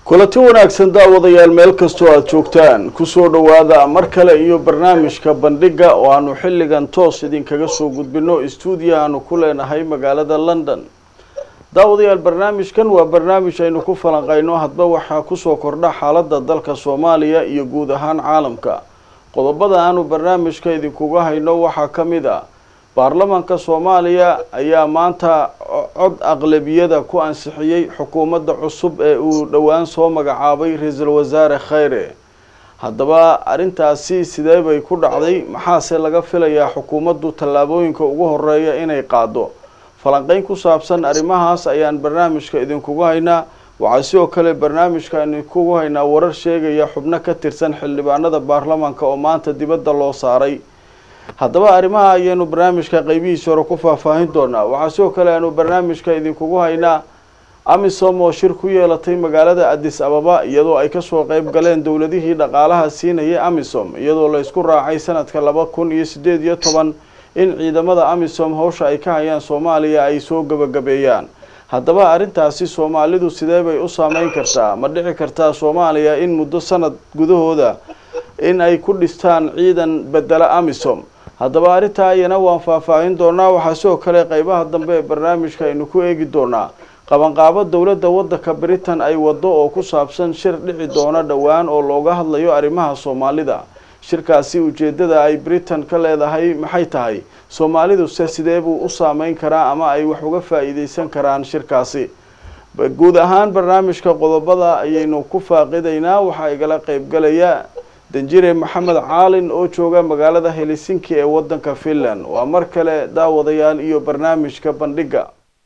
kulanti wanaagsan daawadayaal meel kastoo aada joogtaan kusoo dhowaada mar kale iyo barnaamijka bandhiga oo aanu xilligan toos idinkaga soo gudbino stuudiya aanu ku leenahay magaalada london daawadayaal barnaamijkan waa barnaamij aynu ku falanqayno hadba waxaa kusoo kordha xaaladda dalka soomaaliya iyo guud ahaan caalamka qodobada aanu barnaamijka idinkuga hayno waxaa ka mid ah baarlamaanka soomaaliya ayaa maanta cod aqlabiyada ku ansixiyey xukuumadda cusub ee uu dhowaan soo magacaabay ra-iisul wasaare khayre haddaba arrintaasi sidee bay ku dhacday maxaase laga filayaa xukuumaddu tallaabooyinka ugu horeeya inay qaado falanqeyn ku saabsan arrimahaas ayaan barnaamijka idinkugu haynaa waxaa sidoo kale barnaamijka idinkugu haynaa warar sheegaya xubno ka tirsan xildhibaanada baarlamaanka oo maanta dibadda loo saaray haddaba arrimaha ayaynu barnaamijka qeybihiisa hore ku faahfaahin doonaa waxaa sidoo kale aanu barnaamijka idinkugu haynaa amisom oo shir ku yeelatay magaalada addis ababa iyadoo ay kasoo qeyb galeen dowladihii dhaqaalaha siinayay amisom iyadoo la isku raacay sanadka laba kun iyo sideed iyo toban in ciidamada amisom howsha ay ka hayaan soomaaliya ay soo gabagabeeyaan haddaba arrintaasi soomaalidu sidee bay u saameyn kartaa ma dhici kartaa soomaaliya in muddo sanad gudahooda in ay ku dhistaan ciidan bedela amisom haddaba arrintaa iyana waan faahfaahin doonaa waxaa sidoo kale qeybaha dambe ee barnaamijka aynu ku eegi doonaa qabanqaabo dowladda waddanka britain ay wado oo ku saabsan shir dhici doona dhowaan oo looga hadlayo arrimaha soomaalida shirkaasi ujeedada ay britain ka leedahay maxay tahay soomaaliduse sidee buu u saameyn karaa ama ay wax uga faa-iideysan karaan shirkaasi guud ahaan barnaamijka qodobada ayaynu ku faaqidaynaa waxaa igala qeybgalaya danjire maxamed caalin oo jooga magaalada helsinki ee wadanka finland waa mar kale daawadayaal iyo barnaamijka bandhiga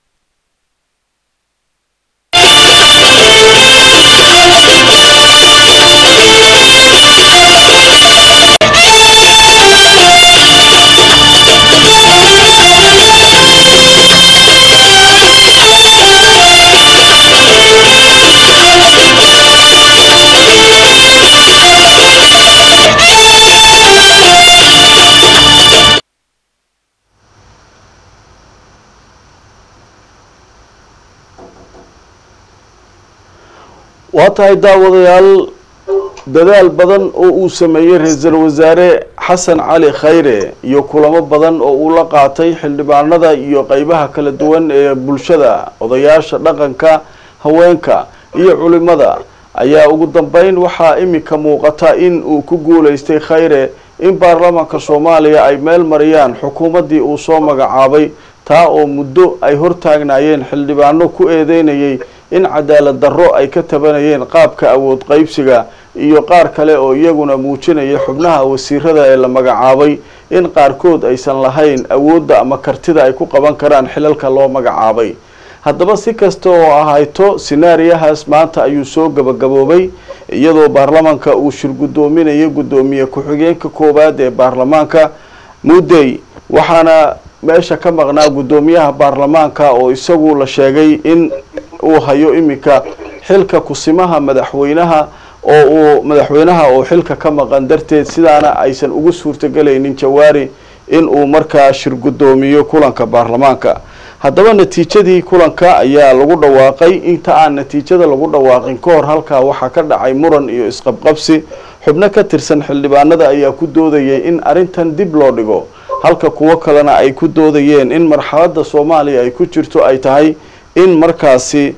waa tahay daawadayaal dadaal badan oo uu sameeyey ra-iisul wasaare xasan cali khayre iyo kulamo badan oo uu la qaatay xildhibaanada iyo qeybaha kala duwan ee bulshada odayaasha dhaqanka haweenka iyo culimada ayaa ugu dambeyn waxaa iminka muuqata in uu ku guuleystay khayre in baarlamaanka soomaaliya ay meel mariyaan xukuumaddii uu soo magacaabay taa oo muddo ay hortaagnaayeen xildhibaano ku eedeynayay in cadaalad darro ay ka tabanayeen qaabka awood qeybsiga iyo qaar kale oo iyaguna muujinaya xubnaha wasiirada ee la magacaabay in qaarkood aysan lahayn awoodda ama kartida ay ku qaban karaan xilalka loo magacaabay haddaba si kasta oo ahayto sinaariyahaas maanta ayuu soo gabagaboobay iyadoo baarlamaanka uu shir guddoominayo guddoomiye ku-xigeenka koowaad ee baarlamaanka muddey waxaana meesha ka maqnaa guddoomiyaha baarlamaanka oo isagu la sheegay in uu hayo iminka xilka kusimaha madaxweynaha oo uu madaxweynaha oo xilka ka maqan darteed sidaana aysan ugu suurtagelaynin jawaari in uu markaa shir guddoomiyo kulanka baarlamaanka haddaba natiijadii kulanka ayaa lagu dhawaaqay inta aan natiijada lagu dhawaaqin ka hor halkaa waxaa ka dhacay muran iyo isqabqabsi xubno ka tirsan xildhibaanada ayaa ku doodayay in arrintan dib loo dhigo halka kuwo kalena ay ku doodayeen in marxaladda soomaaliya ay ku jirto ay tahay in markaasi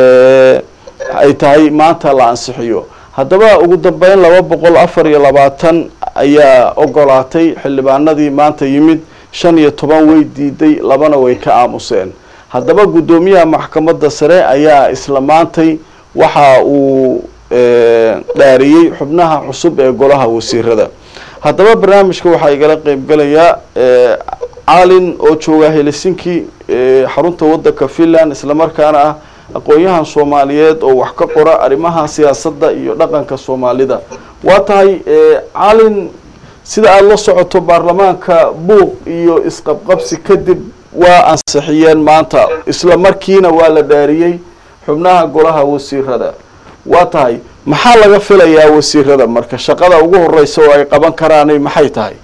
ay tahay maanta la ansixiyo haddaba ugu dambeyn laba boqol afar iyo labaatan ayaa ogolaatay xildhibaanadii maanta yimid shan iyo toban way diiday labana way ka aamuseen haddaba guddoomiyaha maxkamadda sare ayaa isla maantay waxa uu dhaariyey xubnaha cusub ee golaha wasiirada haddaba barnaamijka waxaa igala qeybgalayaa caalin oo jooga helsinki xarunta wadanka finland islamarkaana ah aqoon-yahan soomaaliyeed oo wax ka qora arrimaha siyaasadda iyo dhaqanka soomaalida waa tahay caalin sida aada la socoto baarlamaanka buuq iyo isqabqabsi kadib waa ansixiyeen maanta isla markiina waa la dhaariyey xubnaha golaha wasiirada waa tahay maxaa laga filayaa wasiirada marka shaqada ugu horeysa oo ay qaban karaanay maxay tahay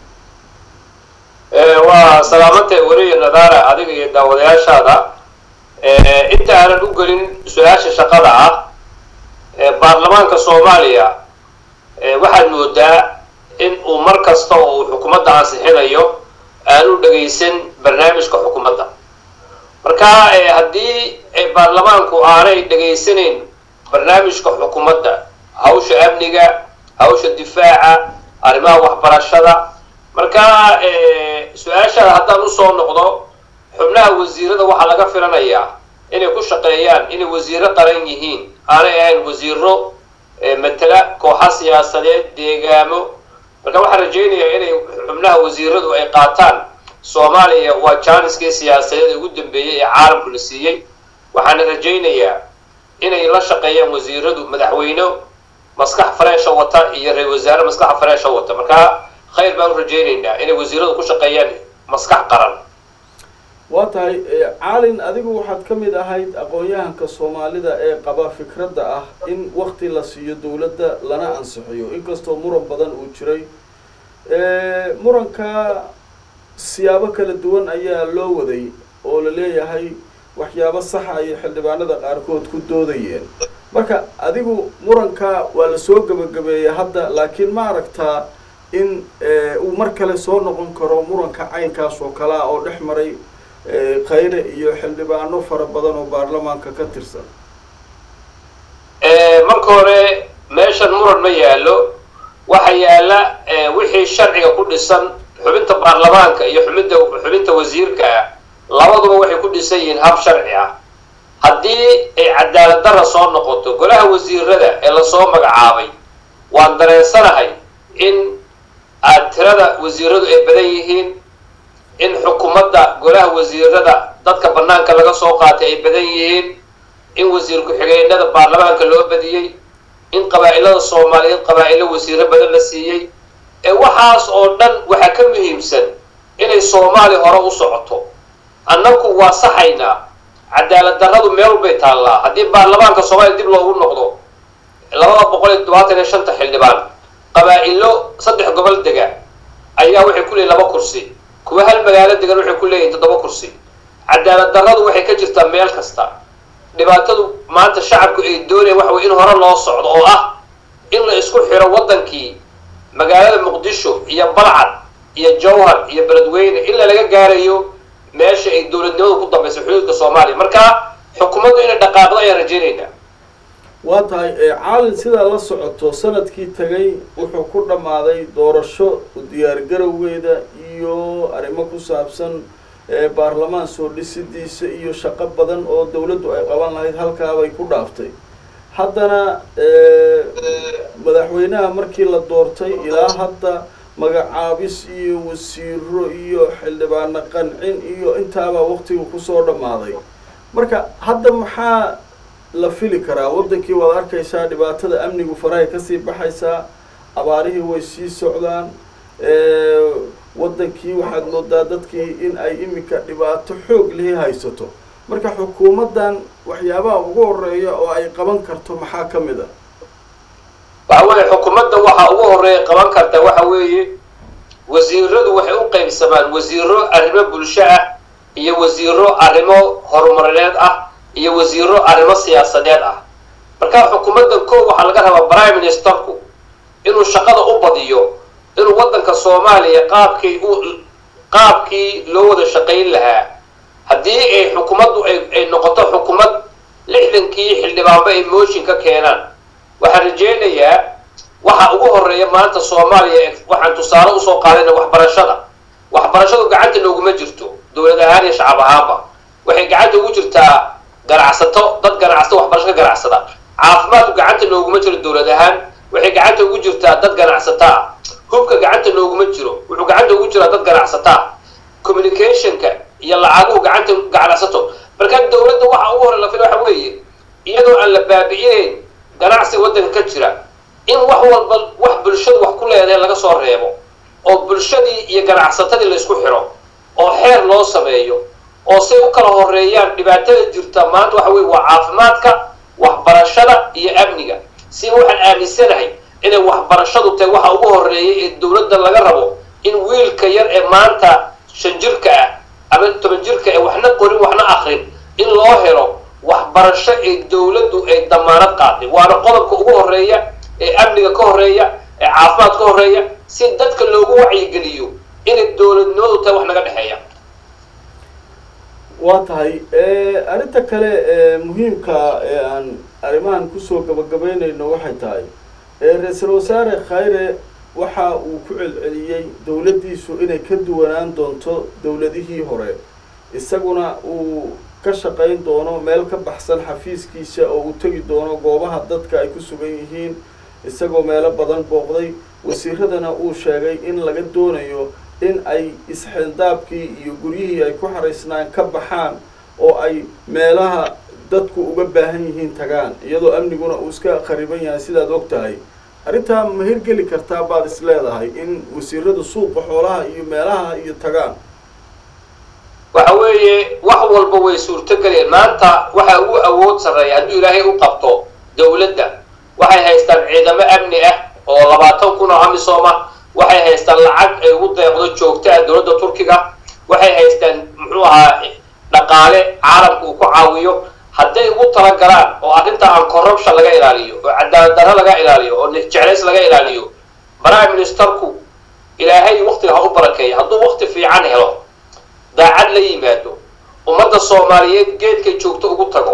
waa salaamantay weliya nadaara adiga iyo daawadayaashaada inta aanan u gelin su-aasha shaqada ah baarlamaanka soomaaliya waxaad moodaa in uu mar kasta oo uu xukuumadda ansixinayo aanu dhegaysan barnaamijka xukuumadda marka haddii baarlamaanku aanay dhegaysanayn barnaamijka xukuumadda hawsha amniga hawsha difaaca arrimaha waxbarashada marka su-aashaada haddaan usoo noqdo xubnaha wasiirada waxaa laga filanayaa inay ku shaqeeyaan inay wasiiro qaran yihiin aanay ahayn wasiiro matala kooxa siyaasadeed deegaamo marka waxaan rajaynayaa inay xubnaha wasiiradu ay qaataan soomaaliya waa jaaniskii siyaasadeed ugu dambeeyey ee caalamku la siiyey waxaana rajaynayaa inay la shaqeeyaan wasiiradu madaxweyne maskax fareesha wata iyo ra-isul wasaare maskaxa fareesha wata marka khayr baan u rajaynaynaa inay wasiiradu ku shaqeeyaan maskax qaran waa tahay caalin adigu waxaad ka mid ahayd aqoon-yahanka soomaalida ee qaba fikradda ah in wakti la siiyo dowladda lana ansixiyo inkastoo muran badan uu jiray muranka siyaabo kala duwan ayaa loo waday oo la leeyahay waxyaabo saxa ayay xildhibaanada qaarkood ku doodayeen marka adigu muranka waa lasoo gebagabeeyey hadda laakiin ma aragtaa in uu mar kale soo noqon karo muranka caynkaas oo kale ah oo dhex maray khayre iyo xildhibaano fara badan oo baarlamaanka ka tirsan marka hore meeshan muran ma yaallo waxa yaalla wixii sharciga ku dhisan xubinta baarlamaanka iyo xubinta xubinta wasiirka labaduba waxay ku dhisan yihiin hab sharci ah haddii ay cadaalad darra soo noqoto golaha wasiirada ee lasoo magacaabay waan dareensanahay in aad tirada wasiiradu ay badan yihiin in xukuumadda golaha wasiirada dadka banaanka laga soo qaatay ay badan yihiin in wasiir ku-xigeenada baarlamaanka loo badiyey in qabaa'ilada soomaaliyeed qabaa'ilo wasiiro badan la siiyey ee waxaas oo dhan waxaa ka muhiimsan inay soomaali hore u socoto annagu waa saxaynaa cadaalad darradu meel walbay taallaa haddii baarlamaanka soomaaliya dib loogu noqdo labada boqol iyo todobaatan iyo shanta xildhibaan qabaa'ilo saddex gobol dega ayaa waxay ku leeyihin laba kursi kuwa hal magaalo degan waxay ku leeyihin toddoba kursi cadaalad darradu waxay ka jirtaa meel kasta dhibaatadu maanta shacabku ay doonayaan waxa way in hore loo socdo oo ah in la isku xiro waddankii magaalada muqdisho iyo balcad iyo jawhar iyo beledweyne ilaa laga gaarayo meesha ay dowladnimadu ku dambaysa xuduudka soomaaliya marka xukuumaddu inay dhaqaaqdo ayaan rajaynaynaa waa tahay caalin sidaa la socoto sanadkii tagay wuxuu ku dhammaaday doorasho diyaargarowgeeda iyo arrimo ku saabsan baarlamaan soo dhisidiisa iyo shaqo badan oo dawladdu ay qaban lahayd halkaabay ku dhaaftay haddana madaxweynaha markii la doortay ilaa hadda magacaabis iyo wasiiro iyo xildhibaano qancin iyo intaabaa waktiga kusoo dhammaaday marka hadda maxaa la fili karaa waddankii waad arkaysaa dhibaatada amnigu farahay kasii baxaysaa abaarihii way sii socdaan waddankii waxaad moodaa dadkii in ay iminka dhibaato xoog lihi haysato marka xukuumaddan waxyaabaha ugu horeeya oo ay qaban karto maxaa ka mid a waxa weeye xukuumadda waxa ugu horeeya qaban karta waxa weeye wasiiradu waxay u qaybsamaan wasiiro arrimo bulsho ah iyo wasiiro arrimo horumarineed ah iyo wasiiro arrimo siyaasadeed ah marka xukuumadda koo waxaa laga rabaa prime ministerku inuu shaqada u badiyo inuu waddanka soomaaliya qaabkii u qaabkii loo wada shaqayn lahaa haddii ay xukuumaddu ay ay noqoto xukuumad lixdankii xildhibaanba ay mooshin ka keenaan waxaan rajaynayaa waxa ugu horeeya maanta soomaaliya waxaan tusaale usoo qaadayna waxbarashada waxbarashadu gacanta nooguma jirto dowlad ahaan iyo shacab ahaanba waxay gacanta ugu jirtaa ganacsato dad ganacsato waxbarasho ka ganacsada caafimaadku gacanta nooguma jiro dowlad ahaan waxay gacanta ugu jirtaa dad ganacsata ah hubka gacanta nooguma jiro wuxuu gacanta ugu jiraa dad ganacsata ah communicationka iyo lacaguhu gacanta ganacsato marka dowladda waxa ugu hore la fila waxa weeye iyadoo aan la baabi'inayn ganacsiga waddanka ka jira in wax walba wax bulshadu wax ku leedahay laga soo reebo oo bulshadii iyo ganacsatadii la isku xiro oo xeer loo sameeyo oo say u kala horeeyaan dhibaatada jirta maanta waxa weye waa caafimaadka waxbarashada iyo amniga si waxaan aaminsanahay inay waxbarashadu tahay waxa ugu horeeya ee dowladda laga rabo in wiilka yar ee maanta shan jirka ah ama toban jirka ee waxna qorin waxna akrin in loo helo waxbarasho ee dowladdu ay damaanad qaaday waana qodobka ugu horeeya ee amniga ka horeeya ee caafimaad ka horeeya si dadka loogu wacyigeliyo inay dowladnimadu tahay wax naga dhexeeya waa tahay arrinta kale ee muhiimka ee aan arrimahan kusoo gabagabeynayno waxay tahay ra-iisul wasaare khayre waxa uu ku celceliyey dowladdiisu inay ka duwanaan doonto dowladihii hore isaguna uu ka shaqayn doono meel ka baxsan xafiiskiisa oo uu tegi doono goobaha dadka ay ku sugan yihiin isagoo meelo badan booqday wasiiradana uu sheegay in laga doonayo in ay isxindaabkii iyo guryihii ay ku xaraysnaan ka baxaan oo ay meelaha dadku uga baahan yihiin tagaan iyadoo amniguna uu iska khariban yahay sidaad og tahay arrintaa ma hirgeli kartaa baad is leedahay in wasiiradu suuqa xoolaha iyo meelaha iyo tagaan waxa weeye wax walba way suurtogeleen maanta waxa ugu awood sarreeya hadduu ilaahay u qabto dowladda waxay haystaan ciidamo amni ah oo labaatan kun oo amisom ah waxay haystaan lacag ay ugu deeqdo joogta ah dowladda turkiga waxay haystaan muxuu ahaa dhaqaale caalamka uu ku caawiyo hadday ugu talagalaan oo arrinta aan corruption laga ilaaliyo oo cadaalad darro laga ilaaliyo oo jeclays laga ilaaliyo prime ministerku ilaahay waktiga ha u barakeeya hadduu wakti fiican helo daacad la yimaado ummadda soomaaliyeed geedkay joogto ugu tago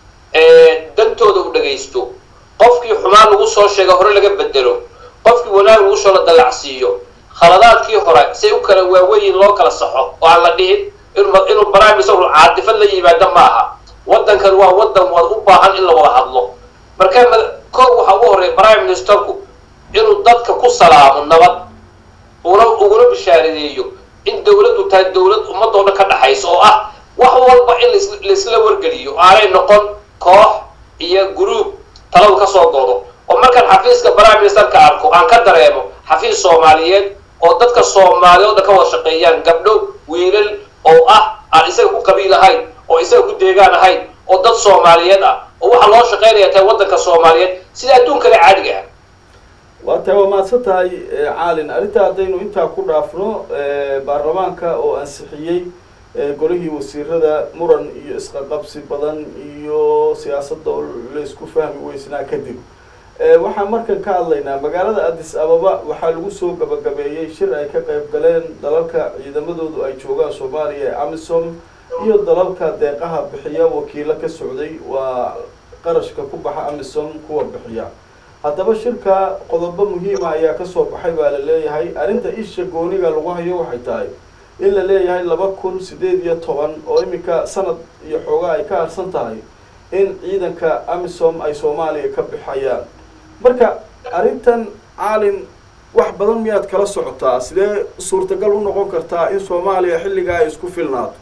dantooda u dhagaysto qofkii xumaan lagu soo sheega hore laga bedelo qofkii wanaag lagu soo la dallacsiiyo khaladaadkii hore say u kala waaweyin loo kala saxo oo aan la dhihin inuu barnaamij caadifad la yimaado ma aha waddankan waa waddan wad u baahan in la wada hadlo marka koob waxaa ugu horreeya prime ministerku inuu dadka ku salaamo nabad una uguna bishaaradeeyo in dowladdu tahay dowlad ummadoo dhan ka dhaxaysa oo ah wax walba in laisla wargeliyo aanay noqon koox iyo gruub taladu ka soo goodo oo markaan xafiiska prime ministerka arko aan ka dareemo xafiis soomaaliyeed oo dadka soomaaliya o dhan ka wada shaqeeyaan gabdho wiilal oo ah aan isaga ku qabiil ahayn oo isaga ku deegaan ahayn oo dad soomaaliyeed ah oo waxaa loo shaqaynaya tahay waddanka soomaaliyeed sida adduunkale caadiga ah waa tahay waa mahadsan tahay caalin arrinta haddaynu intaa ku dhaafno baarlamaanka oo ansixiyey golihii wasiirada muran iyo isqaqabsi badan iyo siyaasadda oo laysku fahmi weysnaa kadib waxaan markan ka hadlaynaa magaalada addis ababa waxaa lagu soo gabagabeeyey shir ay ka qayb galeen dalalka ciidamadoodu ay joogaan soomaaliya ee amisom iyo dalalka deeqaha bixiya wakiilo ka socday waa qarashka ku baxa amisom kuwa bixiya haddaba shirka qodobo muhiima ayaa kasoo baxay baa la leeyahay arrinta isha gooniga lagu hayo waxay tahay in la leeyahay laba kun sideed iyo toban oo iminka sanad iyo xoogaa ay ka harsan tahay in ciidanka amisom ay soomaaliya ka bixayaan marka arrintan caalin wax badan miyaad kala socotaa sidee suurtagal u noqon kartaa in soomaaliya xilligaa ay isku filnaato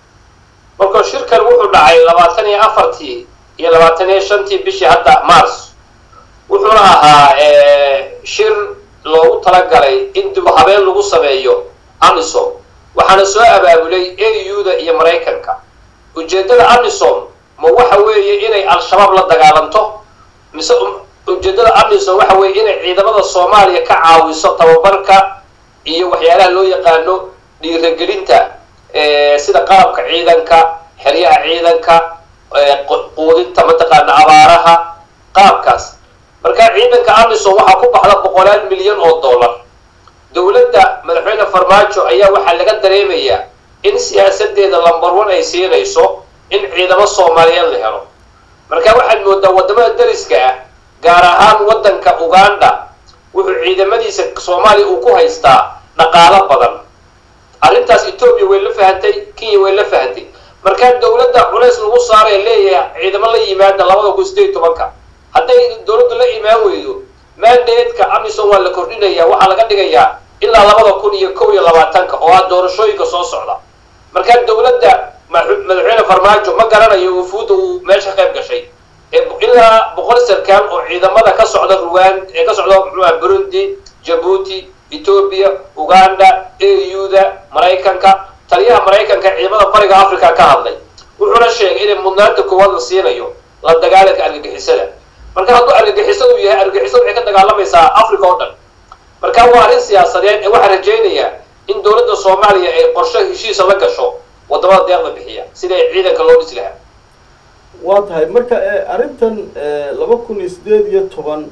marka shirkan wuxuu dhacay labaatan iyo afartii iyo labaatan iyo shantii bishii hadda mars wuxuuna ahaa shir loogu talagalay in dib habeen lagu sameeyo amisom waxaana soo abaabulay a u-da iyo maraykanka ujeeddada amisom ma waxa weeye inay al-shabaab la dagaalanto mise ujeeddada amisom waxa weeye inay ciidamada soomaaliya ka caawiso tababarka iyo waxyaalaha loo yaqaano dhiiragelinta sida qalabka ciidanka xeryaha ciidanka quudinta mataqaana abaaraha qaabkaas marka ciidanka amisom waxaa ku baxda boqolaal milyan oo dollar dowladda madaxweyne farmaajo ayaa waxaa laga dareemayaa in siyaasadeeda lambar one ay siinayso in ciidamo soomaaliyeed la helo marka waxaad moodaa waddamada dariska ah gaar ahaan waddanka uganda wuxuu ciidamadiisa soomaaliya uu ku haystaa dhaqaalo badan arrintaas etoobiya way la fahantay kenya way la fahantay markaa dowladda culays lagu saaree leeyahay ciidamo la yimaada labada kun sideed tobanka hadday dowladdu la imaan weydo mandatka amisom waa la kordhinaya waxaa laga dhigayaa ilaa labada kun iyo kow iyo labaatanka oo ah doorashooyinka soo socda markaa dowladda madaxweyne farmaajo ma garanayo wufuudda uu meesha qayb gashay ilaa boqol sarkaal oo ciidamada ka socda ruwan ee ka socda muxuuha burundi jabuuti etoobiya uganda a u-da maraykanka taliyaha maraykanka ciidamada bariga africa ka hadlay wuxuuna sheegay inay mudnaanta koowaad la siinayo la dagaalanka argagixisada marka hadduu argagixisadu yahay argagixisadu waxay ka dagaalamaysaa africa oo dhan marka waa arrin siyaasadeed ee waxaa rajaynayaa in dowladda soomaaliya ay qorshe heshiisa la gasho waddamada deeqda bixiya sida ciidanka loo dhisi lahaa waa tahay marka arrintan laba kun iyo sideed iyo toban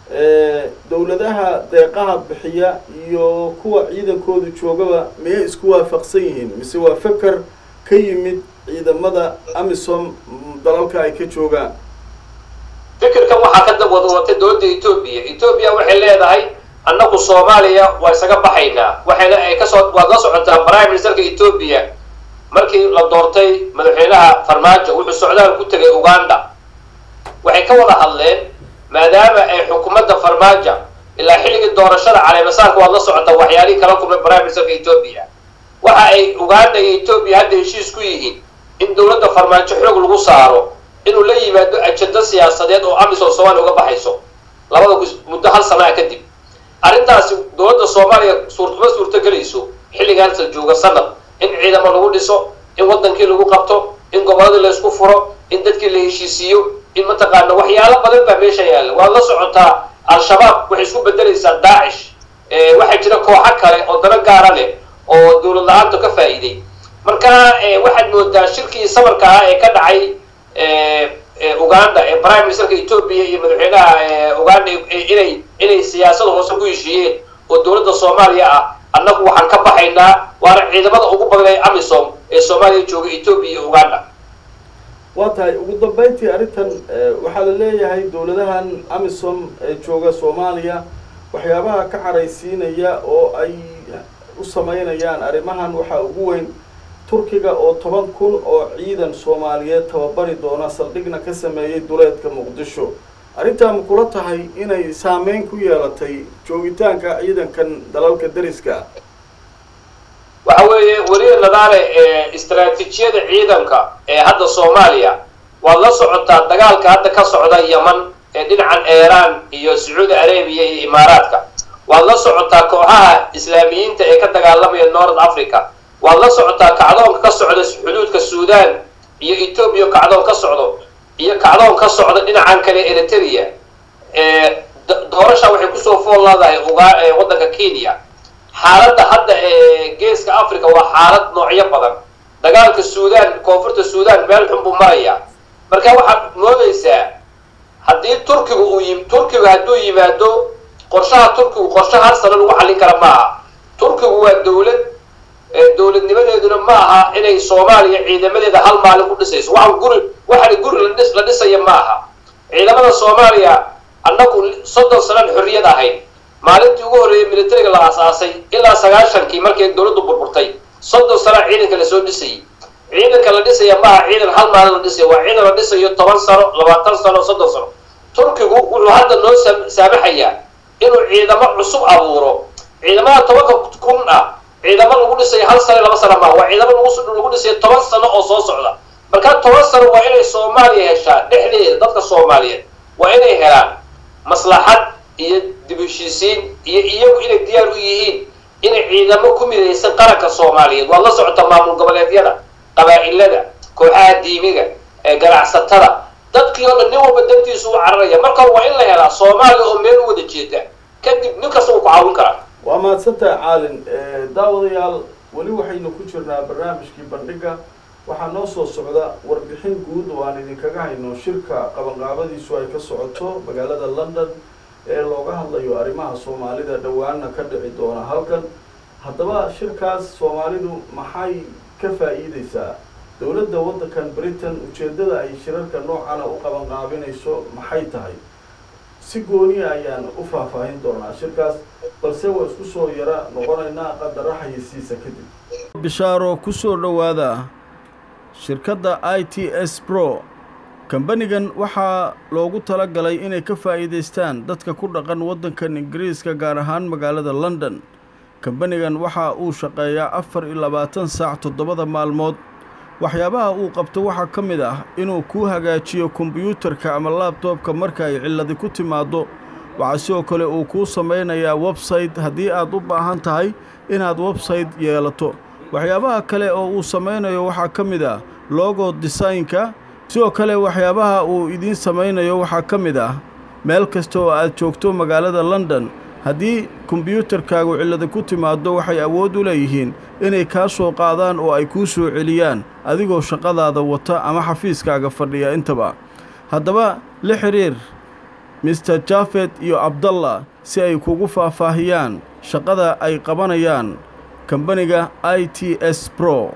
dowladaha deeqaha bixiya iyo kuwa ciidankoodu joogaba miyay isku waafaqsan yihiin mise waa feker ka yimid ciidamada amisom dalalka ay ka joogaan fikirkan waxaa ka dab wada watay dowladda etoobiya etoobiya waxay leedahay annagu soomaaliya waa isaga baxaynaa waxayna ay kasoo waad la socotaa prime ministerka etoobiya markii la doortay madaxweynaha farmaajo wuxuu socdaal ku tegay uganda waxay ka wada hadleen maadaama ay xukuumadda farmaajo ilaa xilligii doorashada caleemasaarka waad la socotaa waxyaalihii kala kulmay prime ministerka etoobiya waxa ay uganda iyo etoobiya hadda heshiis ku yihiin in dowladda farmaajo xoog lagu saaro inuu la yimaado ajado siyaasadeed oo amisom soomaaliya uga baxayso labada muddo hal sanaa kadib arrintaasi dowladda soomaaliya suurtuma suurtogelayso xilligaasa jooga sanad in ciidamo lagu dhiso in wadankii lagu qabto in gobolladii laysku furo in dadkii la heshiisiiyo in mataqaana waxyaalo badan baa meesha yaalla waad la socotaa al-shabaab waxay isku bedelaysaa daacish waxaa jira kooxo kale oo dano gaara leh oo dowlad la-aanta ka faa'iiday marka waxaad moodaa shirkii sabarka ah ee ka dhacay uganda ee prime ministerka etoobiya iyo madaxweynaha uganda inay inay siyaasada hoose ku heshiiyeen oo dowladda soomaaliya ah annagu waxaan ka baxaynaa waana ciidamada ugu badan ee amisom ee soomaaliya jooga etoobiya iyo uganda waa tahay ugu dambeyntii arrintan waxaa la leeyahay dowladahan amisom ee jooga soomaaliya waxyaabaha ka caraysiinaya oo ay u sameynayaan arrimahan waxaa ugu weyn turkiga oo toban kun oo ciidan soomaaliyeed tababari doona saldhigna ka sameeyey duleedka muqdisho arrintaa ma kula tahay inay saameyn ku yeelatay joogitaanka ciidankan dalalka deriska waxa weeye weliya nadaale istraatiijiyada ciidanka ee hadda soomaaliya waad la socotaa dagaalka hadda ka socda yeman ee dhinacan iiraan iyo sacuudi arabiya iyo imaaraadka waad la socotaa kooxaha islaamiyiinta ee ka dagaalamaya north africa waad la socotaa kacdoonka ka socda xuduudka suudan iyo etoobiya kacdoon ka socdo iyo kacdoon ka socda dhinacan kale eritrea doorasha waxay kusoo fool leedahay waddanka kenya xaaladda hadda ee geeska africa waa xaalad noocyo badan dagaalka suudan koonfurta suudan meel xun buu marayaa marka waxaad moodaysaa haddii turkigu uu yi turkigu hadduu yimaado qorshaha turkigu qorshe hal sano lagu xallin kara ma aha turkigu waa dowlad dowladnimadeeduna ma aha inay soomaaliya ciidamadeeda hal maalin ku dhisayso waxaan guri waxaana guri ladhis la dhisaya ma aha ciidamada soomaaliya annagu soddon sanaan xorriyad ahayd maalintii ugu horreeyay militariga la aasaasay ilaa sagaashankii markay dowladdu burburtay soddon sanaa ciidanka lasoo dhisayay ciidanka la dhisaya maaha ciidan hal maalin la dhisaya waa ciidan la dhisayo toban sano labaatan sano soddon sano turkigu wuxuu hadda noo saamaxayaa inuu ciidamo cusub abuuro ciidamada tobanka kun ah ciidamo lagu dhisayo hal sano laba sano maaha waa ciidamo lagu dhisayo toban sano oo soo socda marka toban sano waa inay soomaaliya heshaa dhexdeeda dadka soomaaliyeed waa inay helaan maslaxad iyo dib heshiisiin iyo iyagu inay diyaar u yihiin inay ciidamo ku midaysan qaranka soomaaliyeed waad la socota maamul goboleedyada qabaa'ilada kooxaha diimiga ee ganacsatada dadkii oo dhan nin walba dantiisu u cararaya marka waa in la helaa soomaaliya oo meel u wada jeeda kadib nin kasta uu ku caawin karaa waa mahadsantaha caalin daawadayaal weli waxaynu ku jirnaa barnaamijkii bandhiga waxaa noo soo socda warbixin guud oo aan idinkaga hayno shirka qabanqaabadiisu ay ka socoto magaalada london ee looga hadlayo arrimaha soomaalida dhowaana ka dhici doona halkan haddaba shirkaas soomaalidu maxay ka faa'iideysaa dowladda waddankan britain ujeeddada ay shirarka noocana u qabanqaabinayso maxay tahay si gooniya ayaan u faahfaahin doonaa shirkaas balse waa isku soo yara noqonaynaa qadara xayisiisa kadib bishaaro ku soo dhowaada shirkadda i t s bro kambanigan waxaa loogu tala galay inay ka faa'iidaystaan dadka ku dhaqan waddankan ingiriiska gaar ahaan magaalada london kambanigan waxa uu shaqeeyaa afar iyo labaatan saac toddobada maalmood waxyaabaha uu qabto waxaa ka mid ah inuu kuu hagaajiyo kombiyuutarka ama laabtoobka marka ay cilladi ku timaaddo waxaa sidoo kale uu kuu samaynayaa websayte haddii aad u baahan tahay inaad websayte yeelato waxyaabaha kale oo uu samaynayo waxaa ka mid ah logo desaynka sidoo kale waxyaabaha uu idiin samaynayo waxaa ka mid ah meel kasta oo aad joogto magaalada london haddii kombyuutarkaagu cillada ku timaaddo waxay awood u leeyihiin inay kaa soo qaadaan oo ay kuu soo celiyaan adigoo shaqadaada wata ama xafiiskaaga fadhiya intaba haddaba la xidhiir mister jafet iyo abdallah si ay kugu faahfaahiyaan shaqada ay qabanayaan kambaniga i t s bro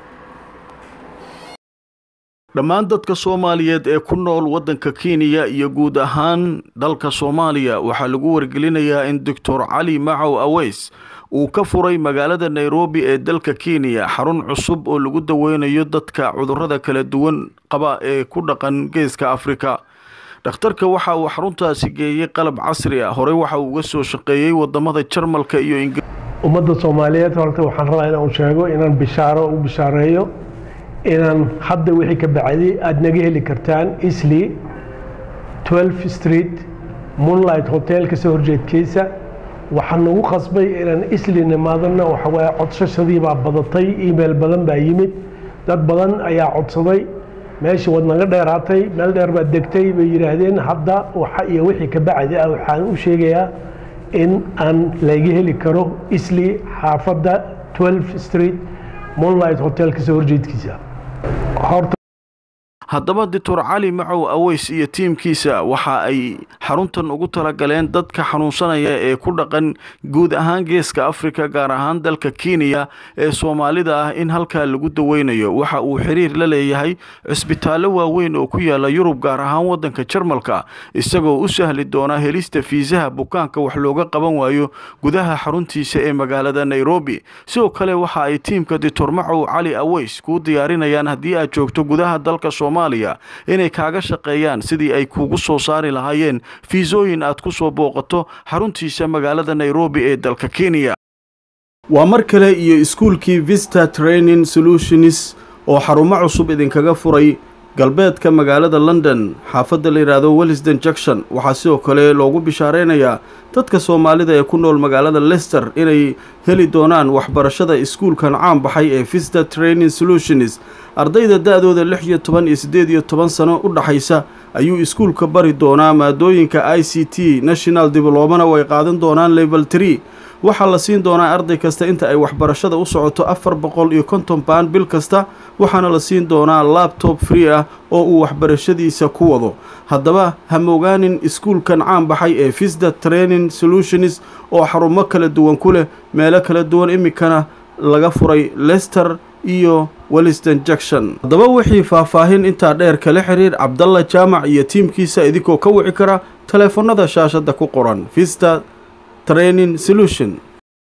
dhammaan dadka soomaaliyeed ee ku nool waddanka kenya iyo guud ahaan dalka soomaaliya waxaa lagu wargelinayaa in doctor cali macow aweys uu ka furay magaalada nairobi ee dalka kenya xarun cusub oo lagu daweynayo dadka cudurrada kala duwan qaba ee ku dhaqan geeska afrika dhakhtarka waxa uu xaruntaasi geeyey qalab casri ah horey waxa uu uga soo shaqeeyey wadamada jarmalka iyo ingiriis ummadda soomaaliyeed horta waxaan rabaa inaan sheego inaan bishaaro u bishaareeyo inaan hadda wixii ka bacdi aada naga heli kartaan isli 12 street moonlight hotel kasoo horjeedkiisa waxaa nagu qasbay inaan isli nimaadana waxawaaye codsashadii baa badatay email badan baa yimid dad badan ayaa codsaday meeshii waad naga dheeraatay meel dheer baad degtay bay yidhaahdeen hadda waxa iyo wixii ka bacdi ah waxaan u sheegayaa in aan laga heli karo isli xaafadda 12 street moonlight hotel kasoo horjeedkiisa horta haddaba doctor cali macow aweys iyo tiimkiisa waxa ay xaruntan ugu talagaleen dadka xanuunsanaya ee ku dhaqan guud ahaan geeska afrika gaar ahaan dalka kenya ee soomaalida ah in halkaa lagu daweynayo waxa uu xiriir la leeyahay cisbitaallo waaweyn oo ku yaala yurub gaar ahaan waddanka jarmalka isagoo u sahli doona helista fiisaha bukaanka wax looga qaban waayo gudaha xaruntiisa ee magaalada nairobi sidoo kale waxa ay tiimka doctor macow cali aweys kuu diyaarinayaan haddii aad joogto gudaha dalka inay kaaga shaqeeyaan sidii ay kuugu soo saari lahaayeen fiisooyin aad ku soo booqato xaruntiisa magaalada nairobi ee dalka kenya waa mar kale iyo iskuulkii vista training solutions oo xarumo cusub idinkaga furay galbeedka magaalada london xaafadda la yidhaahdo wellisden junction waxaa sidoo kale loogu bishaareynayaa dadka soomaalida ee ku nool magaalada lester inay heli doonaan waxbarashada iskuulkan caan baxay ee vista training solutions ardayda da-dooda lix iyo toban iyo siddeed iyo toban sano u dhaxaysa ayuu iskuulka bari doonaa maadooyinka i c t national diblomana way qaadan doonaan level tree waxaa la siin doonaa arday kasta inta ay waxbarashada u socoto afar boqol iyo konton baan bil kasta waxaana la siin doonaa labtob free ah oo uu waxbarashadiisa ku wado haddaba ha mogaanin iskuulkan caan baxay ee visda training solutions oo xarumo kala duwan ku leh meelo kala duwan iminkana laga furay lester iyo welliston junction haddaba wixii faahfaahin intaa dheer kala xiriir cabdalla jaamac iyo tiimkiisa idinkoo ka wici kara taleefanada shaashadda ku qoran vista training solution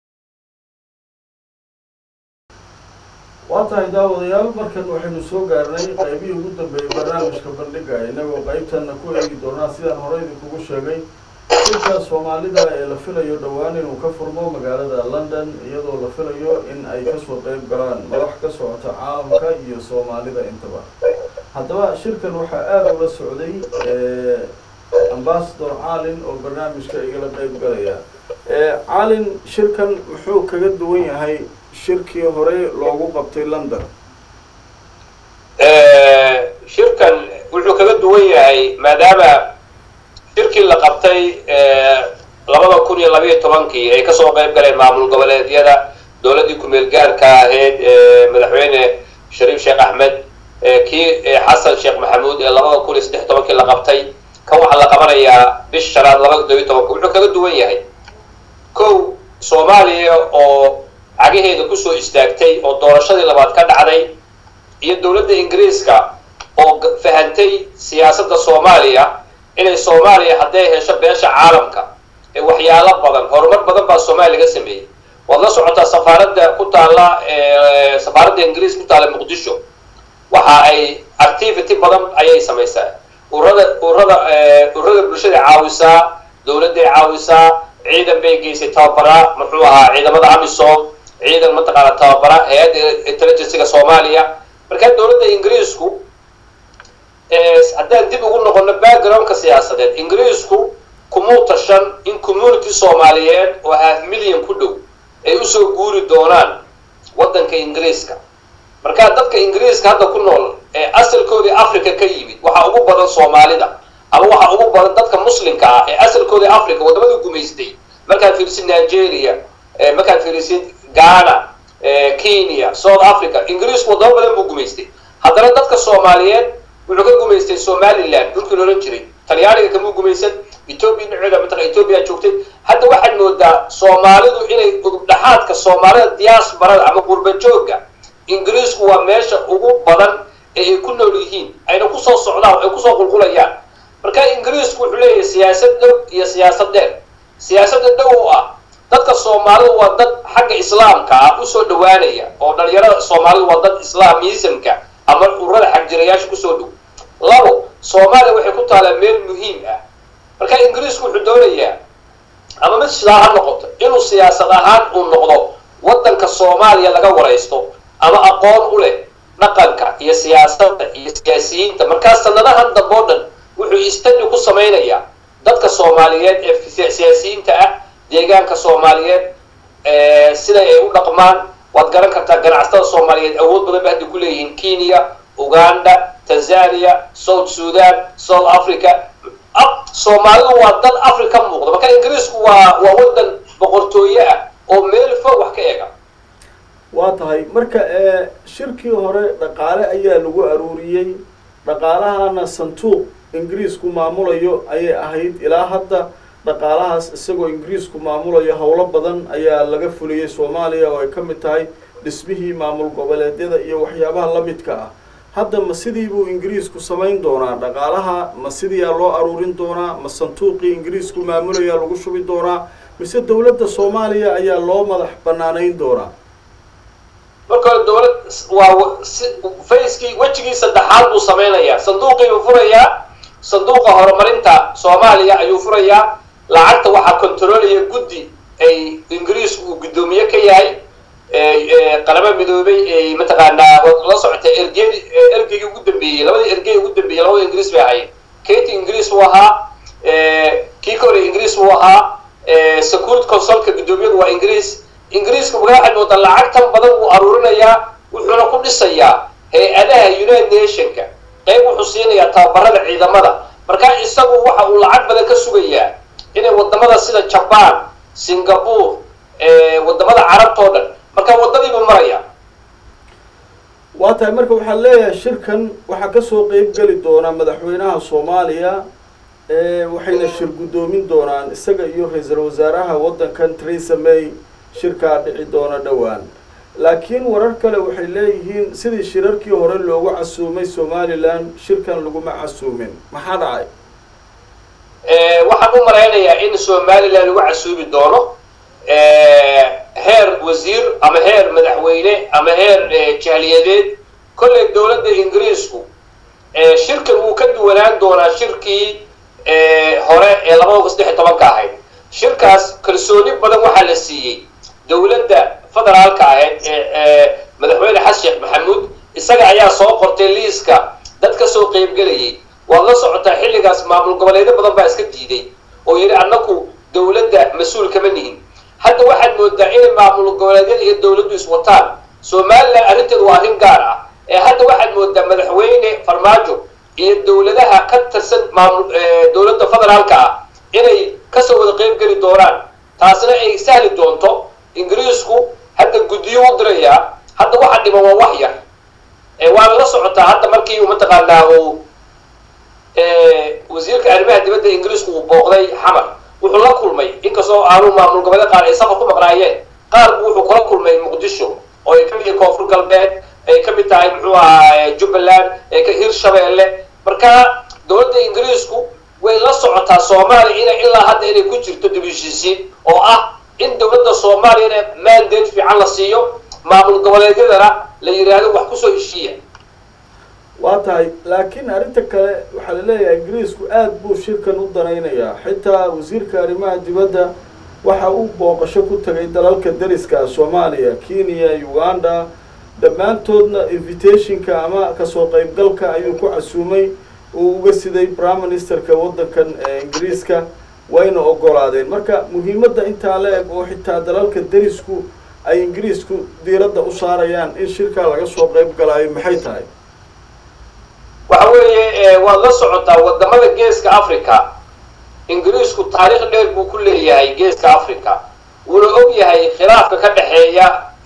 waa tahay daawadayaal markan waxaynu soo gaarnay qaybihii ugu dambeeyey barnaamijka bandhiga inagoo qaybtanna ku eegi doonaa sidaan hore idinkugu sheegay shirka soomaalida ee la filayo dhowaan inuu ka furmo magaalada london iyadoo la filayo in ay kasoo qeyb galaan madax ka socota caalamka iyo soomaalida intaba haddaba shirkan waxaa aada ula socday ambasador calin oo barnaamijka igala qeyb galaya calin shirkan muxuu kaga duwan yahay shirkii hore loogu qabtay london shirkan wuxuu kaga duwan yahay maadaama shirkii la qabtay labada kun iyo labayo tobankii ay kasoo qayb galeen maamul goboleedyada dowladdii ku-meel gaarka ahayd madaxweyne shariif sheekh axmed kii xasan sheekh maxamuud ee labada kun iyo saddex tobankii la qabtay kan waxaa la qabanayaa bish shanaad labada todobiyo tobanka wuxuu kaga duwan yahay kow soomaaliya oo cagaheeda kusoo istaagtay oo doorashadii labaad ka dhacday iyo dowladda ingiriiska oo fahantay siyaasadda soomaaliya inay soomaaliya hadday hesho beesha caalamka ee waxyaalo badan horumar badan baa soomaaliya laga sameeyey waad la socotaa safaaradda ku taalla safaaradda ingiriiska ku taalla muqdisho waxa ay activity badan ayay samaysaa urada urada urada bulshada caawisaa dowladday caawisaa ciidan bay geysay tababaraa muxuu ahaa ciidamada amisom ciidan mataqaana tababara hay-adda intelligencyga soomaaliya markaa dowladda ingiriisku haddaan dib ugu noqono backgroundka siyaasadeed ingiriisku kumuu tashan in community soomaaliyeed oo half million ku dhow ay usoo guuri doonaan waddanka ingiriiska markaa dadka ingiriiska hadda ku nool ee asalkoodii africa ka yimid waxaa ugu badan soomaalida ama waxaa ugu badan dadka muslimka ah ee asalkoodii africa waddamadii gumaystay markaad fiirisid nigeria markaad fiirisid ghana kenya south africa ingiriisku wadamo badan buu gumaystay haddana dadka soomaaliyeed wuxuu ka gumaystay somaliland dhulkii loolan jiray talyaaniga kamuu gumaysan ethoobia dhinaceeda mataqan ethoobia joogtay hadda waxaad moodaa soomaalidu inay udubdhaxaadka soomaalida diaasbarada ama qurba joogga ingiriisku waa meesha ugu badan ee ay ku nool yihiin ayna kusoo socdaan ay kusoo qulqulayaan marka ingiriisku wuxuu leeyahay siyaasad dhow iyo siyaasad dheer siyaasadda dhow oo ah dadka soomaalidu waa dad xagga islaamka ah usoo dhawaanaya oo dhalinyarada soomaalidu waa dad islaamismka ama ururada xagjirayaasha kusoo dhow labo soomaaliya waxay ku taalaa meel muhiim ah marka ingiriisku wuxuu doonayaa ama mid sidaa ha noqoto inuu siyaasad ahaan uu noqdo waddanka soomaaliya laga waraysto ama aqoon u leh dhaqanka iyo siyaasadda iyo siyaasiyiinta markaa sanadahan dambe o dhan wuxuu istadi ku samaynayaa dadka soomaaliyeed ee siyaasiyiinta ah deegaanka soomaaliyeed siday ay u dhaqmaan waad garan kartaa ganacsatada soomaaliyeed awood badan ba hadda ku leeyihiin kenya uganda tanzania south sudan south africa soomaalidu waa dad africa muuqda marka ingiriisku waa waa waddan boqortooye ah oo meel fog wax ka ega waa tahay marka shirkii hore dhaqaale ayaa lagu aruuriyey dhaqaalahana santuuq ingiriisku maamulayo ayay ahayd ilaa hadda dhaqaalahaas isagoo ingiriisku maamulayo howlo badan ayaa laga fuliyey soomaaliya oo ay ka mid tahay dhismihii maamul goboleedyada iyo waxyaabaha la midka ah hadda ma sidii buu ingiriisku samayn doonaa dhaqaalaha ma sidiiyaa loo aruurin doonaa ma santuuqii ingiriisku maamulayaa lagu shubi doonaa mise dowladda soomaaliya ayaa loo madax banaanayn doonaa marka hore dowlad waa fayskii wejigii saddexaad buu samaynayaa sanduuqii buu furayaa sanduuqa horumarinta soomaaliya ayuu furayaa lacagta waxaa controlaya guddi ay ingiriisku uu guddoomiye ka yahay qalamo midoobay ay mataqaanaa la socota ergeydi ergeygii ugu dambeeyey labadii ergey ugu dambeeyey labada ingiriis bay ahayd katy ingiriis buu ahaa kii ka hore ingiriis buu ahaa security consulka guddoomiyadu waa ingiriis ingiriiska waxaad moodaa lacagtan badan wuu aruurinayaa wuxuuna ku dhisayaa hay-adaha united nationka qayb wuxuu siinayaa tababarada ciidamada marka isagu waxa uu lacag badan ka sugayaa inay wadamada sida jaban singapore wadamada carabtao dhan marka waddadiibuu maraya waa tahay marka waxaad leeyahay shirkan waxaa kasoo qeyb geli doona madaxweynaha soomaaliya waxayna shir guddoomin doonaan isaga iyo ra-iisul wasaaraha waddankan theresa may shirkaa dhici doona dhowaan laakiin warar kale waxay leeyihiin sidii shirarkii hore loogu casuumay somalilan shirkan laguma casuumin maxaa dhacay waxaan u malaynayaa in somalilan lagu casuumi doono heer wasiir ama heer madaxweyne ama heer jahliyadeed kolley dowladda ingiriisku shirkan wuu ka duwanaan doonaa shirkii hore ee labada kun saddex iyo tobanka ahayd shirkaas kalsooni badan waxaa la siiyey dowladda federaalka ahayd ee madaxweyne xasan sheekh maxamuud isaga ayaa soo qortay liiska dad ka soo qeybgelayay waad la socotaa xilligaas maamul goboleedyo badan baa iska diiday oo yidhi annaku dowladda mas-uul kama nihin hadda waxaad moodaa inay maamul goboleedyada iyo dowladdu iswataan somalilan arrinteedu waa arrin gaar ah ee hadda waxaad moodaa madaxweyne farmaajo iyo dowladaha ka tirsan maamul dowladda federaalka ah inay kasoo wada qeyb geli doonaan taasna ay sahli doonto ingiriisku hadda guddiyo u dirayaa hadda waxa dhiman waa wax yar waana la socotaa hadda markii mataqaanaa uu wasiirka arrimaha dibadda ingiriisku uu booqday xamar wuxuu la kulmay inkastoo aanu maamul goboleed qaar ay safar ku maqnaayeen qaar bu wuxuu kula kulmay muqdisho oo ay kamid yihiin koonfur galbeed ay kamid tahay muxuu ahaa jubbaland hirshabeelle marka dowladda ingiriisku way la socotaa soomaaliya ina ilaa hadda inay ku jirto dibheshiisiin oo ah in dowladda soomaaliyana mandate fiican la siiyo maamul goboleedyadana la yidhaahdo wax kusoo heshiiya waa tahay laakiin arrinta kale waxaa la leeyahay ingiriisku aada buu shirkan u danaynayaa xitaa wasiirka arrimaha dibadda waxa uu booqasho ku tagay dalalka dariska soomaaliya kenya uganda dhammaantoodna invitationka ama kasoo qeybgalka ayuu ku casuumay uu uga siday prime ministerka waddankan ingiriiska wayna ogolaadeen marka muhiimadda intaa la eg oo xitaa dalalka darisku ay ingiriisku diiradda u saarayaan in shirkaa laga soo qeyb galaayo maxay tahay waxa weeye waad la socotaa wadamada geeska africa ingiriisku taariikh dheer buu ku leeyahay geeska africa wuuna og yahay khilaafka ka dhexeeya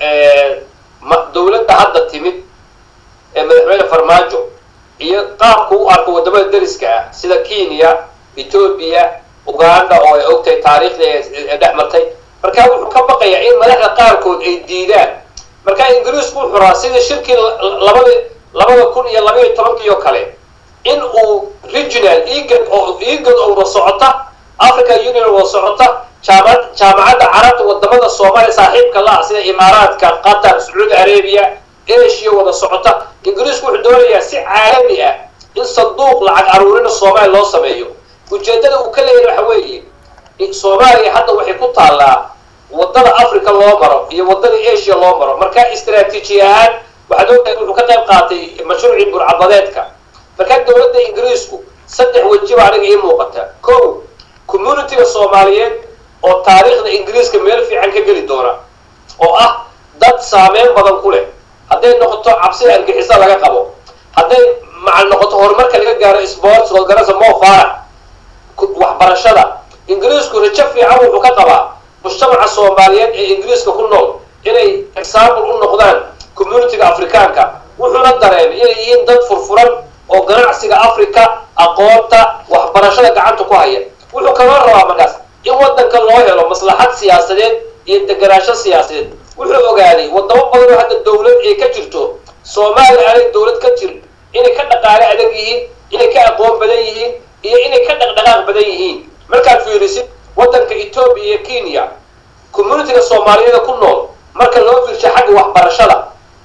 dawladda hadda timid ee madaxweyne farmaajo iyo qaabku u arko waddamada dariska ah sida kenya ethoobia uganda oo ay ogtahay taariikhdii ee dhex martay marka wuxuu ka baqayaa in madaxda qaarkood ay diidaan marka ingiriisku wuxuu rabaa sida shirkii labada labada kun iyo labaiyo tobankii oo kale in uu regional egad oo egad oo wada socota africa union wada socota jaamad jaamacadda carabta wadamada soomaaliya saaxiibka la-ah sida imaaraadka qatar sacuudi arabia asia wada socota ingiriisku wuxuu doonayaa si caalami ah in sanduuq lacag aruurina soomaaliya loo sameeyo ujeedada uu ka leeyahay waxa weeye soomaaliya hadda waxay ku taallaa wadada africa loo maro iyo wadada asia loo maro marka istraatiiji ahaan waxaad ogtahay wuxuu ka qayb qaatay mashruucii burcabadeedka markaa dawladda ingiriisku saddex wejiba aniga ii muuqata ko communitiga soomaaliyeed oo taariikhda ingiriiska meel fiican ka geli doona oo ah dad saameyn badan ku leh hadday noqoto cabsida argixisa laga qabo hadday macal noqoto horumarka laga gaaro sports hogarasa mo fara waxbarashada ingiriisku rajo fiican wuxuu ka qabaa mujtamaca soomaaliyeed ee ingiriiska ku nool inay example u noqdaan communitiga afrikaanka wuxuuna dareemay inay yihiin dad furfuran oo ganacsiga africa aqoonta waxbarashada gacanta ku haya wuxuu kaloo rabaa markaas in wadanka loo helo maslaxad siyaasadeed iyo deganaansho siyaasadeed wuxuu ogaaday wadamo badan oo hadda dawlad ay ka jirto soomaaliya aanay dawlad ka jirin inay ka dhaqaale adag yihiin inay ka aqoon badan yihiin iyo inay ka dhaqdhaqaaq badan yihiin markaad fiirisid wadanka etoobiya iyo kenya communitiga soomaaliyeeda ku nool marka loo fiirsho xagga waxbarashada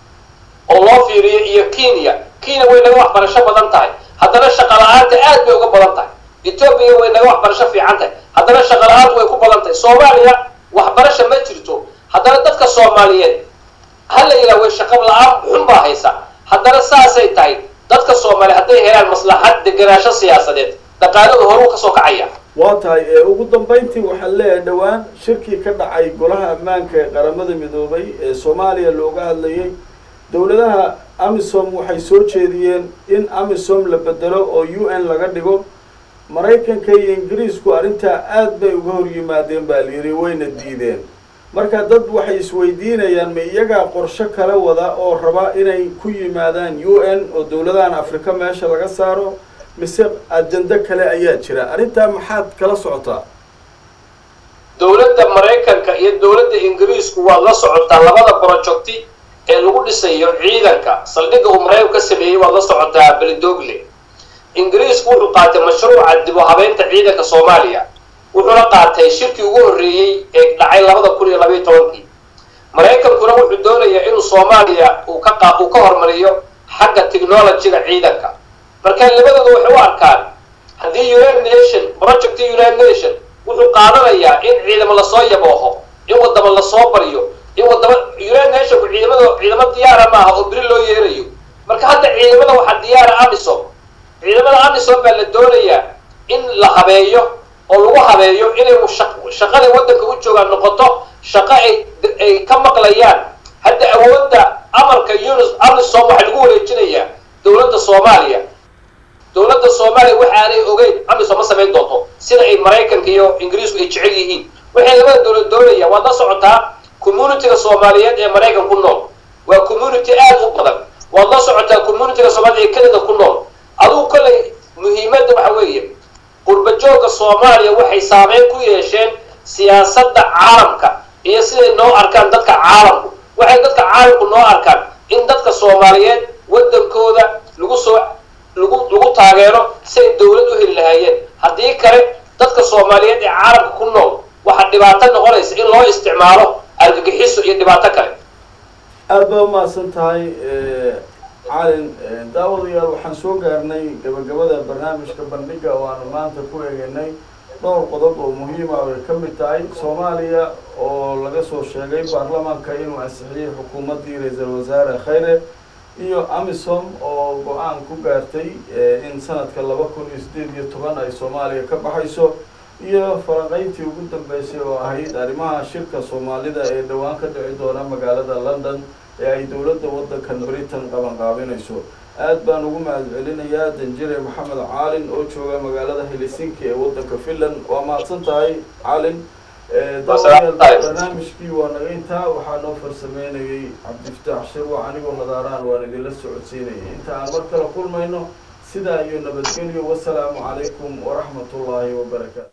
oo loo fiiriyo iyo kenya kenya way naga waxbarasho badan tahay haddana shaqa la-aanta aad bay uga badan tahay etoobiya way naga waxbarasho fiican tahay haddana shaqa la-aantu way ku badan tahay soomaaliya waxbarasho ma jirto haddana dadka soomaaliyeed hala yidhaha way shaqo la-aan xun baa haysa haddana saasay tahay dadka soomaaliya hadday helaan maslaxad deganaansho siyaasadeed dhaqaalada horuu kasoo kacaya waa tahay ugu dambayntii waxaan leeyahay dhowaan shirkii ka dhacay golaha ammaanka ee qaramada midoobay ee soomaaliya looga hadlayay dowladaha amisom waxay soo jeediyeen in amisom la bedelo oo u n laga dhigo maraykanka iyo ingiriisku arrintaa aad bay uga hor yimaadeen baa layidhi wayna diideen marka dad waxay isweydiinayaan ma iyagaa qorsho kala wada oo raba inay ku yimaadaan u n oo dowladahan afrika meesha laga saaro mise ajando kale ayaa jira arrintaa maxaad kala socotaa dowladda maraykanka iyo dowladda ingiriisku waad la socotaa labada projecti ee lagu dhisayo ciidanka saldhigga uu maraykanku ka sameeyey waad la socotaa belidogle ingiriisku wuxuu qaatay mashruuca dib u habeynta ciidanka soomaaliya wuxuuna qaatay shirkii ugu horreeyey ee dhacay labada kun iyo labaiyo tobankii maraykankuna wuxuu doonayaa inuu soomaaliya uu ka qa uu ka hormariyo xagga technologyga ciidanka marka labadooda waxay u arkaan haddii united nation project united nation wuxuu qaadanayaa in ciidamo lasoo yabooho in wadamo lasoo baryo in wadamo united nationku ciidamada ciidamo diyaara maaha oo beri loo yeerayo marka hadda ciidamada waxaa diyaara amisom ciidamada amisom baa la doonayaa in la habeeyo oo lagu habeeyo inay shaqada waddanka u joogaan noqoto shaqo ay ay ka maqlayaan hadda awoodda amarka unis amisom waxaa lagu wareejinayaa dowladda soomaaliya dowladda soomaaliya waxaanay ogeyn amisom ma samayn doonto sida ay maraykanka iyo ingiriisku ay jecel yihiin waxay labada dowlad doonayaan waad la socotaa communitiga soomaaliyeed ee maraykan ku nool waa community aad u badan waad la socotaa communitiga soomaaliya ee canada ku nool adugu kolley muhiimadda waxa weeye qurbajooga soomaaliya waxay saameyn ku yeesheen siyaasadda caalamka iyo siday noo arkaan dadka caalamku waxay dadka caalamku noo arkaan in dadka soomaaliyeed waddankooda lagu soo lagu lagu taageero si ay dawlad u heli lahaayeen haddii kale dadka soomaaliyeed ee caalamka ku nool waxaa dhibaato noqonaysa in loo isticmaalo argagixiso iyo dhibaato kale aada baa umahadsan tahay calin daawadayaal waxaan soo gaarnay gabagabada barnaamijka bandhiga oo aanu maanta ku eegeynay dhowr qodob oo muhiima ay ka mid tahay soomaaliya oo laga soo sheegay baarlamaanka inuu ansixiyey xukuumaddii ra-iisul wasaare khayre iyo amisom oo go-aan ku gaartay in sanadka laba kun iyo sideed iyo toban ay soomaaliya ka baxayso iyo falanqeyntii ugu dambeysay oo ahayd arrimaha shirka soomaalida ee dhowaan ka dhici doona magaalada london ee ay dowladda waddankan britain qabanqaabinayso aad baan ugu mahad celinayaa danjire maxamed caalin oo jooga magaalada helsinki ee waddanka finland waa mahadsan tahay caalin barnaamijkii waa naga intaa waxaa noo farsameynayay cabdifataax shirwac anigoo nadaaraan waan idinla socodsiinayay inta aan mar kale kulmayno sidaa iyo nabadgelyo wasalaamu calaykum waraxmat ullaahi wabarakaatu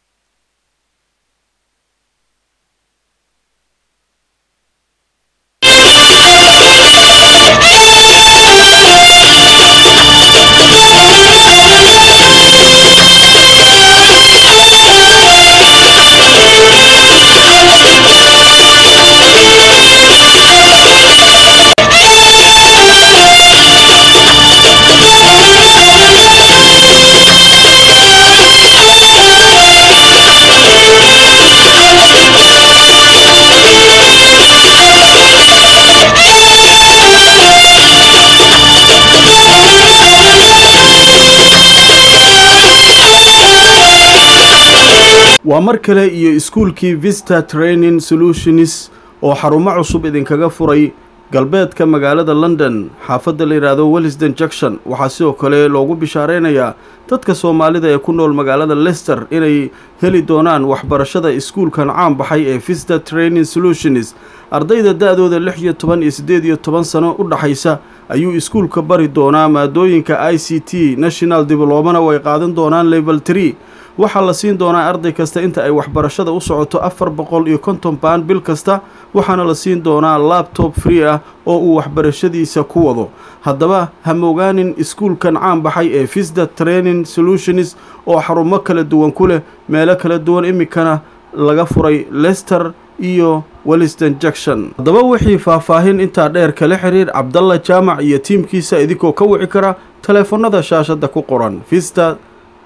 waa mar kale iyo iskuulkii vista training solutions oo xarumo cusub idinkaga furay galbeedka magaalada london xaafadda la yidhaahdo wellisden junction waxaa sidoo kale loogu bishaareynayaa dadka soomaalida ee ku nool magaalada lester inay heli doonaan waxbarashada iskuulkan caan baxay ee vista training solutions ardayda da-dooda lix iyo toban iyo siddeed iyo toban sano u dhaxaysa ayuu iskuulka bari doonaa maadooyinka i c t national diblomana way qaadan doonaan level tree waxaa la siin doonaa arday kasta inta ay waxbarashada u socoto afar boqol iyo konton baan bil kasta waxaana la siin doonaa labtob free ah oo uu waxbarashadiisa ku wado haddaba ha mogaanin iskuulkan caan baxay ee visda training solutions oo xarumo kala duwan ku leh meelo kala duwan iminkana laga furay lester iyo welliston junction haddaba wixii faahfaahin intaa dheer kala xiriir cabdalla jaamac iyo tiimkiisa idinkoo ka wici kara taleefanada shaashadda ku qoran vista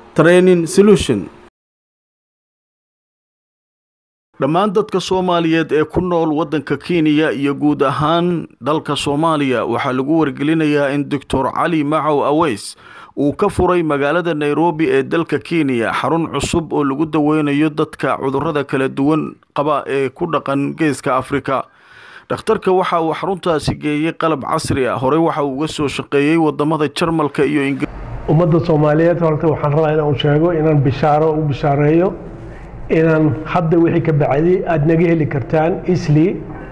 dhammaan dadka soomaaliyeed ee ku nool waddanka kenya iyo guud ahaan dalka soomaaliya waxaa lagu wargelinayaa in doctor cali macow aweys uu ka furay magaalada nairobi ee dalka kenya xarun cusub oo lagu daweynayo dadka cudurrada kala duwan qaba ee ku dhaqan geeska afrika dhakhtarka waxa uu xaruntaasi geeyey qalab casri ah horey waxa uu uga soo shaqeeyey wadamada jarmalka iyo ingir ummadda soomaaliyeed horta waxaan rabaa inaan sheego inaan bishaaro u bishaareeyo inaan hadda wixii ka bacday aada naga heli kartaan isli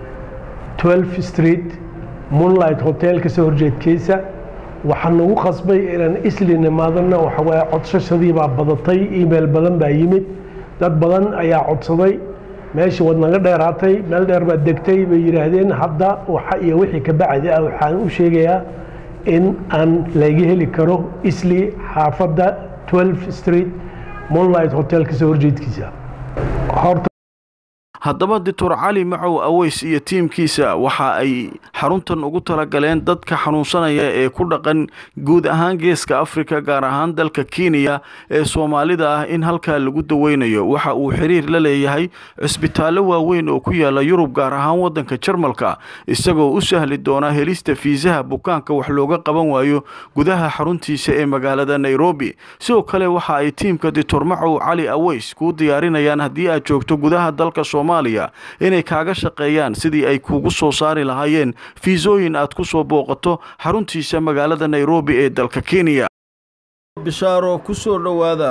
12 street moonlight hotelka soo horjeedkiisa waxaan nagu qasbay inaan isli nimaadana waxawaaye codsashadii baa badatay email badan baa yimid dad badan ayaa codsaday meeshii waad naga dheeraatay meel dheer baad degtay bay yidhaahdeen hadda waxa iyo wixii ka bacdi ah waxaan u sheegayaa in aan laga heli karo isli xaafadda 12 street moonlight hotelka soo horjeedkiisa horta haddaba doctor cali macow aweys iyo tiimkiisa waxa ay xaruntan ugu talagaleen dadka xanuunsanaya ee ku dhaqan guud ahaan geeska afrika gaar ahaan dalka kenya ee soomaalida ah in halkaa lagu daweynayo waxa uu xiriir la leeyahay cisbitaallo waaweyn oo ku yaala yurub gaar ahaan waddanka jarmalka isagoo u sahli doona helista fiisaha bukaanka wax looga qaban waayo gudaha xaruntiisa ee magaalada nairobi sidoo kale waxa ay tiimka doctor macow cali aweys kuu diyaarinayaan haddii aad joogto gudaha dalka soomaaliya inay kaaga shaqeeyaan sidii ay kuugu soo saari lahaayeen fiisooyin aad ku soo booqato xaruntiisa magaalada nairobi ee dalka kenya bishaaro ku soo dhowaada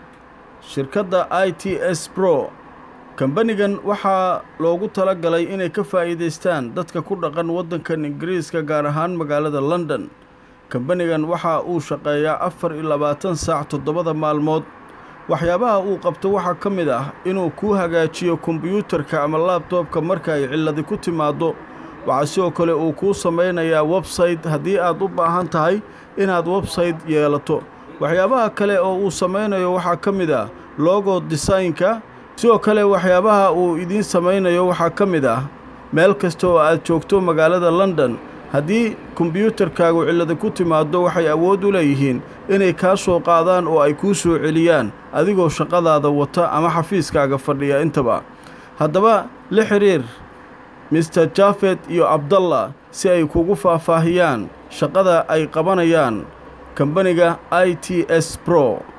shirkadda i t s bro kambanigan waxaa loogu tala galay inay ka faa'iidaystaan dadka ku dhaqan waddankan ingiriiska gaar ahaan magaalada london kambanigan waxa uu shaqeeyaa afar iyo labaatan saac toddobada maalmood waxyaabaha uu qabto waxaa ka mid ah inuu kuu hagaajiyo kombiyuutarka ama laabtoobka marka ay cilladi ku timaaddo waxaa sidoo kale uu kuu samaynayaa websayte haddii aad u baahan tahay inaad websayte yeelato waxyaabaha kale oo uu samaynayo waxaa ka mid ah logo desaynka sidoo kale waxyaabaha uu idiin samaynayo waxaa ka mid ah meel kasta oo aad joogto magaalada london haddii kombiyuutarkaagu cillada ku timaaddo waxay awood u leeyihiin inay kaa soo qaadaan oo ay kuu soo celiyaan adigoo shaqadaada wata ama xafiiskaaga fadhiya intaba haddaba la xidhiir mister jafet iyo abdallah si ay kugu faahfaahiyaan shaqada ay qabanayaan kambaniga i t s bro